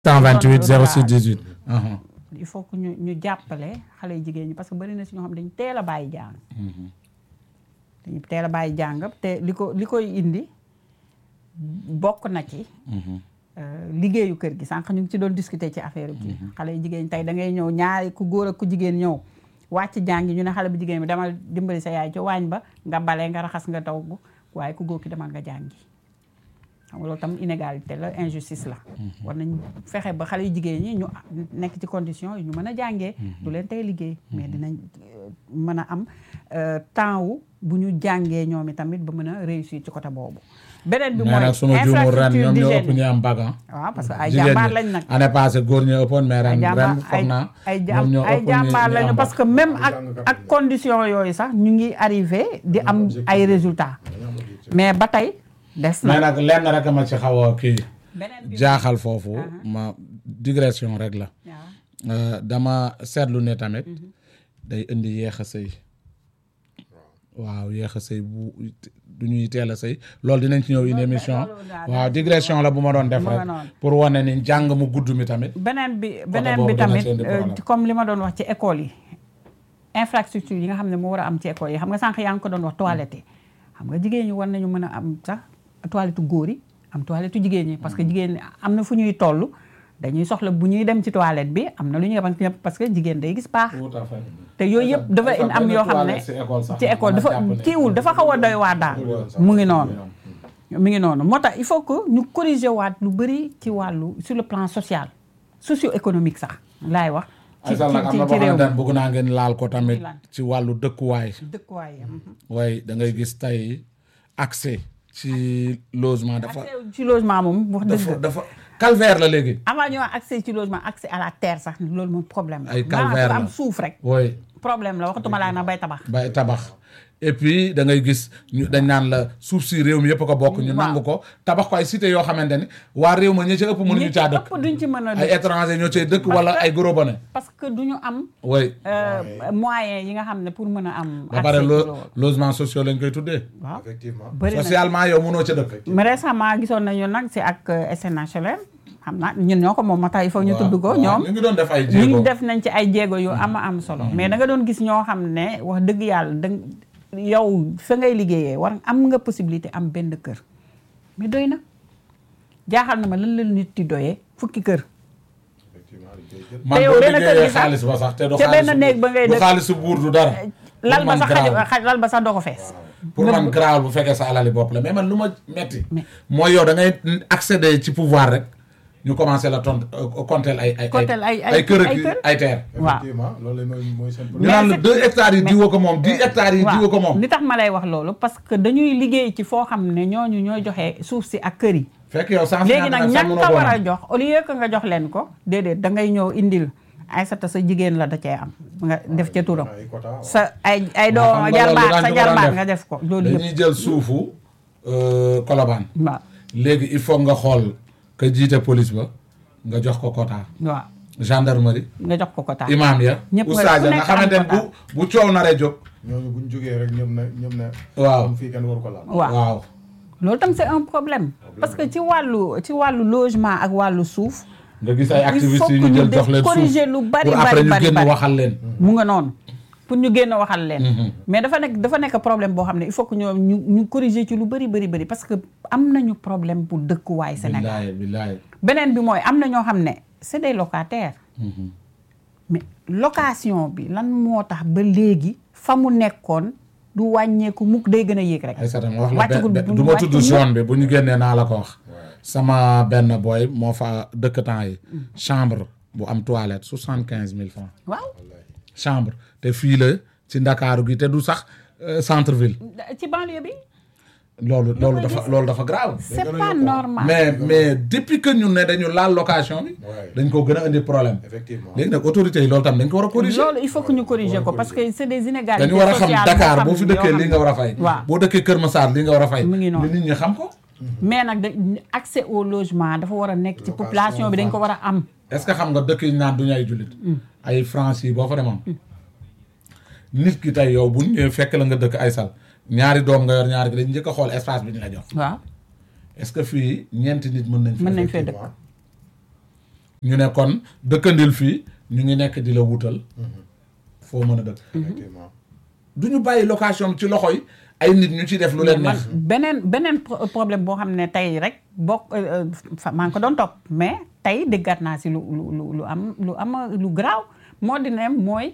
128 06 18. aha il faut que ñu ñu jàppale xale yu jigéen ñi parce que bari na si ñoo xam dañu teel a bàyyi jàng dañu teel a bàyyi jàng te li ko li koy indi bokk na ci euh, liggéeyu kër gi sànq ñu ngi ci doon discuter ci affaire bi xale yu jigéen ñi tey da ngay ñëw ñaari ku góor ak ku jigéen ñëw wàcc jàngi ñu ne xale bu jigéen bi demal dimbali sa yaay ci waañ ba nga bale nga raxas nga togg waaye ku góor ki demal nga jàngi xam nga loolu tam inégalité la injustice la war nañ fexe ba xale yu jigéen ñi ñu nekk ci condition yu ñu mën a jàngee du leen tey liggéey mais dinañ euh, mën a am euh, temps wu bu ñu jàngee ñoom i tamit ba mën a réussir ci côté boobu beneen bi mais mooy nag sunu juumul ren ñoom ñoo ëpp ñu am bac ah. waaw parce que ay jigéen jàmbaar ñi lañ nag année passée góor ñi ëppoon mais ren ay ren jàmbaar foog ay naa ay ñoom jàm ñoo ay ëpp ñu jàmbaar ñu lañu am parce bac. que même ak ak condition yooyu sax ñu ngi arrivé di am ay résultats mais ba tey des mais na nag lenn rek ma ci xaw a kii beneen bi jaaxal foofu ma digression rek la waaw Euh, dama seetlu ne tamit day indi yéex a sëy waaw yéex a sëy bu du ñuy teel a sëy loolu dinañ ci ñëw une émission loolu daal waaw digression la bu ma doon def mu nga rek noonu. pour wane ni jàng mu gudd mi tamit beneen bi beneen boobu bi dana tamit ci indi euh, problème. comme li ma doon wax ci école yi infrastructure yi nga xam ne moo war a am ci école yi xam nga sànq yaa ngi ko doon wax toilette yi xam nga jigéen ñi war nañu mën a am sax toilette góor yi am toilette jigéen ñi parce que jigéen ñi am na fu ñuy toll dañuy soxla bu ñuy dem ci toilette bi am na lu ñuy wax parce que jigéen day gis baax tout à fait te yooyu yëpp dafa in am yoo xam ne ci école dafa kiiwul dafa xaw a doy waar daal mu ngi noonu mi ngi noonu moo tax il faut que ñu corriger waat lu bëri ci wàllu sur le plan social socio-économique sax laay wax ci asal nag am ci na ci boo réew xamante ne mi bëgg naa ngeen laal ko tamit lan? ci wàllu dëkkuwaay dëkkuwaay am waaye da ngay gis tey accès ci logement dafa accès ci logement moom wax dafa dëgg dafa calvaire la léegi avant ñu wax accès ci logement accès à la terre sax loolu moom problème la Ay maanaam calvaire ku la. am suuf rek waaye problème la waxatuma laa na bay tabax bay tabax et puis da ngay gis ñu dañ naan la suuf si réew mi yëpp ko bokk ñu Waaw. nangu ko tabax ko ay cité yoo xamante ni waa réew ma ñi ca ëpp mënuñu ñi caa dëkk ëpp duñ ci mën a ay dëkk étranger ñoo cay dëkk wala ay gros bonnet parce que duñu am way euh, moyens yi nga xam ne pour mën a am ba pare accès ci lo loolu logement sociaux lañ koy tuddee waaw effectivement bëri na socialement yow mënoo ca dëkk mais récemment gisoon nañu nag si ak euh, SNHLM xam naa ñun ñoo ko moom moo tax il faut ñu tudd ko waaw, ñoom ñu ngi doon def ay ñu jéego ngi def nañ ci ay jéego yu ama am solo mais da nga doon gis ñoo xam ne wax dëgg yàlla da yow fa ngay liggéeyee war am nga possibilité am benn kër mais doy na jaaxal na ma lan la nit di doyee fukki kër effectivement dañ koy jël man te yow boo benn kër liggéeyee gi sax- xaalis ba sax te du ca benn xaalisu- néeg ba ngay du dëkk. xaalisu buur du dara lal Pour ba man sax grave. xaj xaj- lal ba sax doo ko fees pour man grave bu fekkee sa alali bopp la mais man lu ma metti Mais- mooy yow da ngay accéder ci pouvoir rek ñu commencé la tont compter ay ay Compter ay- ay- ay kër ak ay kër. ay terre waaw effectivement loolu mooy mooy seen ñu problème naan la c'est- deux hectares yi diwa ko moom dix hectares yi diwa ko moom li tax ma lay wax loolu parce que dañuy liggéey ci foo xam ne ñooñu ñooy joxe suuf si ak kër yi fekk yow cent léegi cinquante nag nag sax ñan mënoo ka ko war a am. jox au lieu que nga jox leen ko déedéet da ngay ñëw indil Aysata sa jigéen la da cee am nga def ca turam ay quota waaw. sa ay ay Waaw, doom xam nga jarbaat loolu sa daañu ko jarbaat daan nga def ko loolu yëpp dañuy jël suufu euh, Colobane waaw léegi il faut nga xool ka jiite police ba nga jox ko quota waaw gendarmerie nga jox ko ko taal imam ya Ñëpp nga- oustaz ku ya nga nekk xamante ne am bu quota. bu coow naree jóg ñooñu bu ñu jógee rek ñoom ne ñoom ne waaw am fii kenn waru ko laal waaw waaw loolu tam c'est un problème parce que ci wàllu ci wàllu logement ak wàllu suuf nga gis ay il faut activistes que yi ñu ñu jël def jox leen suuf corriger lu bari pour après bari ñu bari génn bari. waxal leen mu nga noonu pour ñu génn waxal leen mais dafa nekk dafa nekk problème boo xam ne il faut que ñoom ñu ñu corriger ci lu bari bari bari parce que am nañu problème bu dëkkuwaay Sénégal billaay billaay beneen bi mooy am na ñoo xam ne c'est des locataires mais location bi lan moo tax ba léegi fa mu nekkoon du wàññeeku mukk day gën a yéeg rek ay satam wax la wàccagul be- bu- du ma tudd wàccul zone bi bu ñu génnee naa la ko wax sama benn boy moo fa dëkk temps yi chambre bu am toilette soixante quinze mille francs waaw chambre te fii la ci ndakaaru gi te du sax euh, centre ville ci banlieue bi loolu loolu dafa loolu dafa grave c'est pas normal mais mais depuis que ñun ne dañu laal location bi Ouais. dañ ko gën a indi problème effectivement léegi nag autorités yi loolu tam dañ ko war a corriger loolu il faut que ñu corriger ko parce que c'est des inégalités dañu war a xam sociales Dakar yoo boo xam fi ne- dëkkee yoo li xam nga ne- war a fay waaw boo dëkkee Kër Massar li nga war a fay Mu ngi noonu. li nit ñi xam ko mais nag da accès au logement dafa war a nekk ci population bi dañ ko war a am est-ce que xam nga dëkk yi ñu naan duñu ay jullit ay France yi boo fa demoon nit ki tey yow bu ñu ñëwee fekk la nga dëkk ay sal ñaari doom nga yor ñaari gi dañ njëkk a xool espace bi ñu la jox waaw est-ce que fii ñeenti nit mën nañ fi mën nañ fee dëkk effectivement ñu ne kon dëkkandil fii ñu ngi nekk di la wutal foo mën a dëkk effectivement du ñu bàyyi location ci loxo yi ay nit ñu ci def lu leen man neex beneen beneen pro- problème boo xam ne tey rek bokk euh, fa- maa ngi ko doon topp mais tey déggaat naa si lu lu lu lu am lu am lu garaaw moo di ne mooy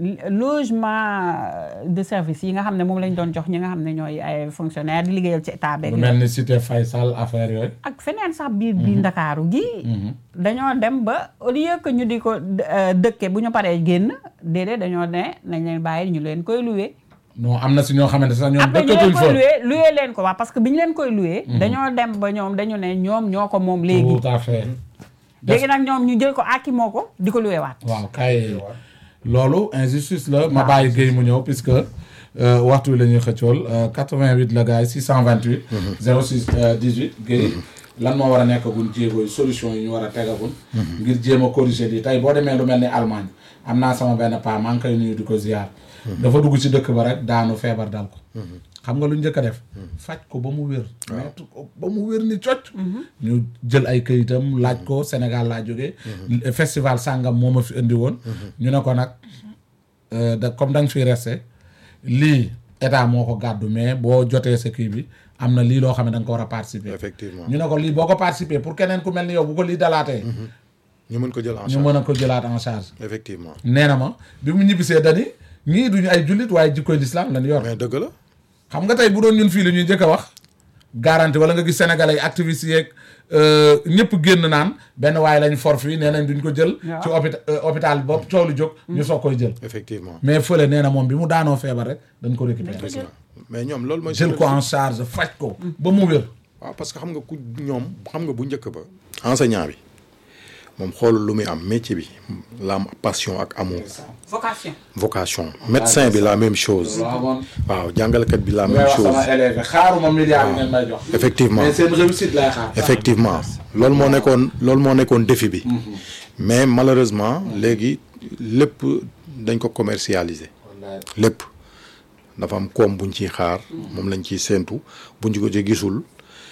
logement de service yi nga xam ne moom lañ doon jox ñi nga xam ne ñooy ay fonctionnaire di liggéeyal ci état beeg lu mel ni cité Faysal affaire yooyu ak feneen sax biir biir ndakaaru gi dañoo dem ba au lieu que ñu di ko euh, dëkke bu ñu paree génn déedéet dañoo ne nañ leen bàyyi ñu leen koy loué non am na si ñoo xamante sax ñoom après ñu dëkkatuñ leen fa koy loué loué leen ko waa parce que bi ñu leen koy loué dañoo dem ba ñoom dañu ne ñoom ñoo ko moom léegi tout à fait léegi nag ñoom ñu jël ko àkki moo ko di ko loué waat waaw kay loolu injustice la ma bàyyi Guèye mu ñëw puisque euh, waxtu wi la ñuy xëccool euh, 88 la gars yi 628 06 euh, 18 Guèye lan moo war a nekk gun jéego yi solution yi ñu war a tegagun ngir jéem a corriger lii tey boo demee lu mel ni Allemagne am naa sama benn paa maa ngi koy nuyu di ko ziar dafa dugg ci dëkk ba rek daanu feebar dal ko xam nga lu njëkk a def faj ko ba mu wér mettre ko ba mu wér ni cocc ñu jël ay këyitam laaj ko Sénégal laa jógee festival sàngam moo ma fi indi woon ñu ne ko nag euh, da comme da nga fiy resté lii état moo ko gàddu mais boo jotee sa kii bi am na lii loo xam ne da nga ko war a participer effectivement ñu ne ko lii boo ko participer pour keneen ku mel ni yow bu ko lii dalaatee ñu mën ko jël en ñu charge mën a ko jëlaat en charge effectivement nee na ma bi mu ñibbisee dani ñii duñu ay jullit waaye jikkoy lislaam lañ yor mais dëgg la xam nga tey bu doon ñun fii la ñuy njëkk a wax garanti wala nga gis sénégalais yi activistes yeeg ñëpp génn naan benn waaye lañ for fii nee nañ duñ ko jël ci hôpital hôpital bopp coow lu jóg ñu soog koy jël effectivement mais fële nee na moom bi mu daanoo feebar rek dañ ko récupérer dëgg la mais ñoom loolu mooy jël ko en charge faj ko ba mu wér waaw parce que xam nga ku ñoom xam nga bu njëkk ba enseignant bi moom xoolul lu muy am métier bi la am passion ak amour vocation vocation médecin bi la même chose waaw jàngalekat bi la may même wax chose sama élève xaaruma milliard yi ngeen may jox effectivement mais seen réussite lay xaar effectivement loolu moo nekkoon loolu moo nekkoon défi bi mais malheureusement léegi lépp dañ ko commercialiser wallaay lépp dafa am koom buñ ciy xaar moom lañ ciy séentu buñ ko ci gisul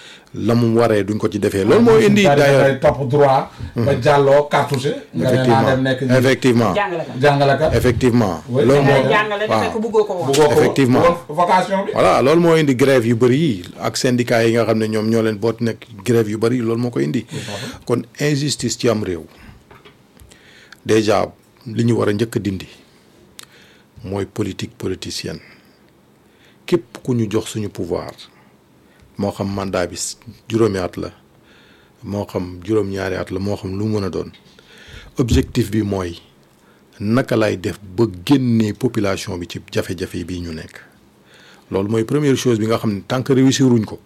la mu waree duñ ko ci defee loolu moo indi Bari d'ailleurs dafay topp droit ba jàlloo cartouché nga ne naa dem nekk effectivement effectivement jàngalekat jàngalekat effectivement Oui. loolu ngay moo jàngale te waaw. fekk bëggoo ko woon bu ko Effectivement. vocation bi voilà loolu moo indi grève yu bëri yi ak syndicat yi nga xam ne ñoom ñoo leen boot nekk grève yu bëri loolu moo ko indi kon injustice ci am réew déjà li ñu war a njëkk a dindi mooy politique politicienne képp ku ñu jox suñu pouvoir moo xam mandat bi juróomi at la moo xam juróom-ñaari at la moo xam lu mu mën a doon objectif bi mooy naka lay def ba génnee population bi ci jafe-jafe bii ñu nekk loolu mooy première chose bi nga xam ne tant que réussir wuñ ko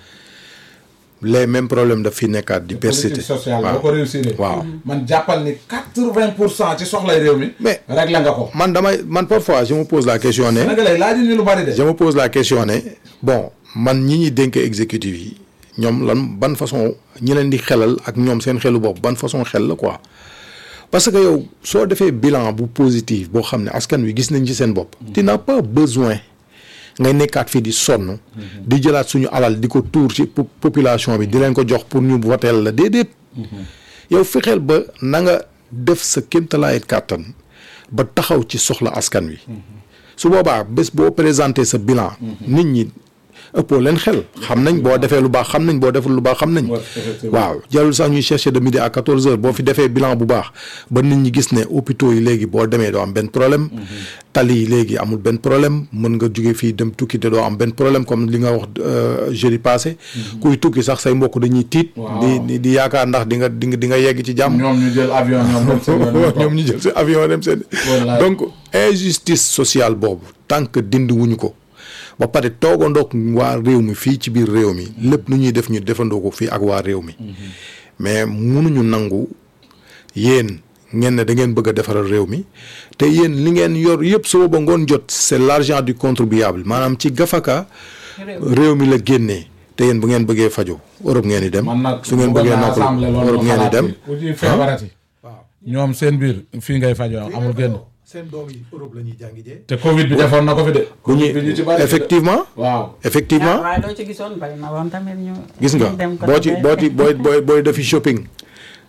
les mêmes problèmes daf fi nekkaat di persister politique sociale boo waaw ko réussir waaw man jàppal ni quatre-vingt pour cent ci soxlay réew mi Mais- réglé nga ko man damay man parfois je me pose la question ne Sénégalais laaju ñu lu bari de je me pose la question ne bon man ñi ñuy dénk exécutif yi ñoom lan ban façon ñi leen di xelal ak ñoom seen xelu bopp ban façon xel la quoi parce que yow soo defee bilan bu positif boo xam ne askan wi gis nañ ci seen bopp. tu n'as pas besoin ngay nekkaat fii di sonn. di jëlaat suñu alal di ko tuur ci po- population bi di leen ko jox pour ñu voteel la déedéet. yow fexeel ba na nga def sa kéemtalaayit kàttan ba taxaw ci soxla askan wi. su boobaa bés boo présenté sa bilan. nit ñi ëppoo leen xel. xam nañ boo defee lu baax xam nañ boo deful lu baax xam nañ. Ouais, effectivement. waaw jarul sax ñuy chercher de midi à 14 heures boo fi defee bilan bu baax ba nit ñi gis ne hôpitaux yi léegi boo demee doo am benn problème. tali yi léegi amul benn problème mën nga jóge fii dem tukki te doo am benn problème comme li nga wax euh, jeudi passé. kuy tukki sax say mbokk dañuy tiit. Waaw. di di di yaakaar ndax di nga di nga di nga yegg ci jàmm. ñoom ñu jël avion ñoom dem seen yoon ñu toog. ñoom ñu jël si avion dem seen. Wallaay. donc injustice sociale boobu tant que dindi wuñu ko ba pare toogandoog waa réew mi fii ci biir réew mi lépp nu ñuy def ñu defandoo ko fii ak waa réew mi mais munuñu nangu yéen ngeen ne da ngeen bëgg a defaral réew mi te yéen li ngeen yor yëpp suba ba ngoon jot c'est l'argent du contribuable maanaam ci gafaka réew mi la génnee te yéen bu ngeen bëggee fajo Europe ngeen di dem man nag su ngeen bëggoon bëggee naa noppalu assemblée loolu Europe ma ngeen di xalaat dem ci. ku ci feebarati ñoom seen biir fii ngay fajoo amul génn seen doom yi Europe la ñuy jàngi jee te Covid bi defoon na ko fi de. bu ñuy Covid bi ñu ci bari effectivement waaw. effectivement waaye doo ci gisoon bari na woon tamit ñu gis nga ñu dem côté boo ci bee. boo ci booy booy booy defi shopping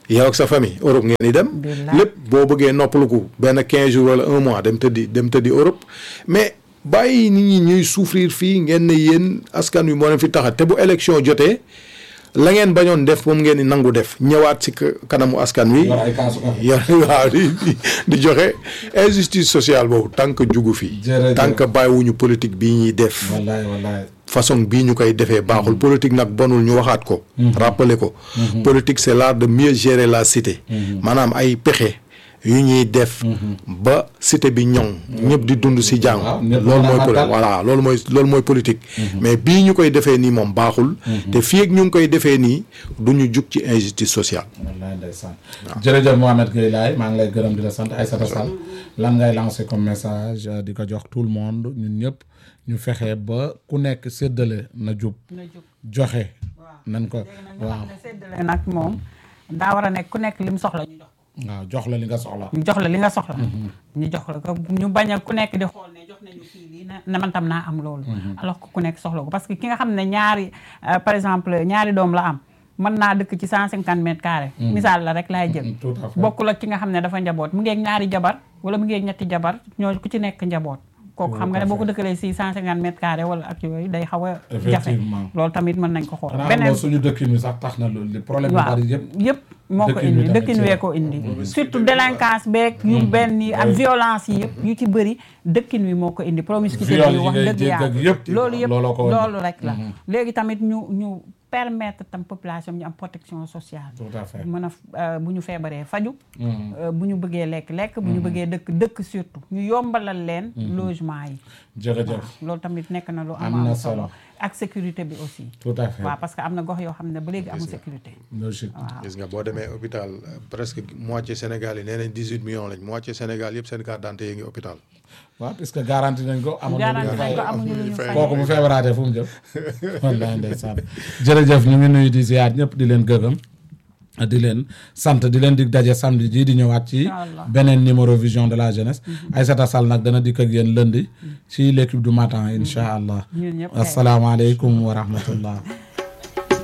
yow ak sa famille Europe ngeen di dem Billaay. lépp boo bëggee noppaluku benn quinze jours wala un mois dem tëddi dem tëddi Europe mais bàyyi nit ñi ñuy souffrir fii ngeen ne yéen askan wi moo leen fi taxa te bu élection jotee la ngeen bañoon def moom ngeen di nangu def ñëwaat si ka- kanamu askan wi yor ay kaasu café. yor waaw di di- di joxe injustice sociale boobu tant que jugu fi Jërëjëf. tant que bàyyiwuñu politique bii ñuy def wallaay wallaay. façon bii ñu koy defee baaxul politique nag bonul ñu waxaat ko rappeler ko politique c'est l'art de mieux gérer la cité maanaam ay pexe yu ñuy def ba cité bi ñoŋ ñëpp di dund si jàmm Waaw, ñëpp loolu mën a mooy poli- dal. voilà loolu mooy loolu mooy politique mais bii ñu koy defee nii moom baaxul te fii ak ñu ngi koy defee nii du ñu jug ci injustice sociale wallaay ndeysaan. jërëjëf Mohamed Gueye Laye maa ngi lay gërëm di la sant Aïssata Sall lan ngay lancer comme message euh, di ko jox tout le monde ñun ñëpp ñu fexe ba ku nekk séddale na jub na jóg joxe nañ ko waaw xam ne séddale nag moom daa war a nekk ku nekk li mu soxla ñu jox ko waaw jox la li nga soxla ñu jox la li nga soxla ñu jox la ko ñu bañ a ku nekk di xool ne jox nañu kii lii na na man tam naa am loolu alors que ku nekk soxla ko parce que ki nga xam ne ñaari euh, par exemple ñaari doom la am mën naa dëkk ci cent cinquante mètres carrés misaal la rek laay jël tout à fait bokkul ak ki nga xam ne dafa njaboot mu ngeeg ñaari jabar wala mu ngeeg ñetti jabar ñoo ku ci nekk njaboot kooku xam nga ne boo ko dëkkalee si cent cinquante mètres carrés wala ak yooyu day xaw a jafe Effectivement. loolu tamit mën nañ ko xool xanaa moo suñu dëkkin wi sax tax na loolu li problème yu waaw bari yëpp yëpp moo ko dëkkin wi indi tamit dëkkin ci wee la. ko indi surtout délinquance beeg yu benn yi ak violence yi yëpp yu ci bëri dëkkin wi moo ko indi promiscuité Viol bi yi wax ngay dëgg dégg ak yàlla yëpp, loolu yëpp looloo ko indi. loolu rek la léegi tamit ñu ñu permettre tam population ñu am protection sociale tout à fait mën a euh, bu ñu feebaree faju euh, bu ñu bëggee lekk lekk bu ñu bëggee dëkk dëkk surtout ñu yombalal leen logement yi jërëjëf loolu tamit nekk na lu Am am na am solo. solo ak sécurité bi aussi tout à fait waaw parce que am na gox yoo xam ne ba léegi amul sécurité logique waaw gis nga boo demee hôpital euh, presque moitié Sénégal yi nee nañ dix huit millions lañ moitié Sénégal yëpp seen carte d'identité yi ngi hôpital waaw puisque garanti nañ ko amoon na lu garanti ñu nañ fay. ko amuñu lu ñu fay kooku bu feebaraatee fu mu jëm wallaay ndeysaan jërëjëf ñu ngi nuyu di ziar ñëpp di leen gërëm di leen sant di leen dig daje samedi ji di ñëwaat ci Inch'Allah. beneen numéro vision de la jeunesse Aïssata Sall nag dana dikk ak yéen lundi ci l'équipe du matin incha allah ñun ñëpp kay. asalaamaaleykum wa rahmatullah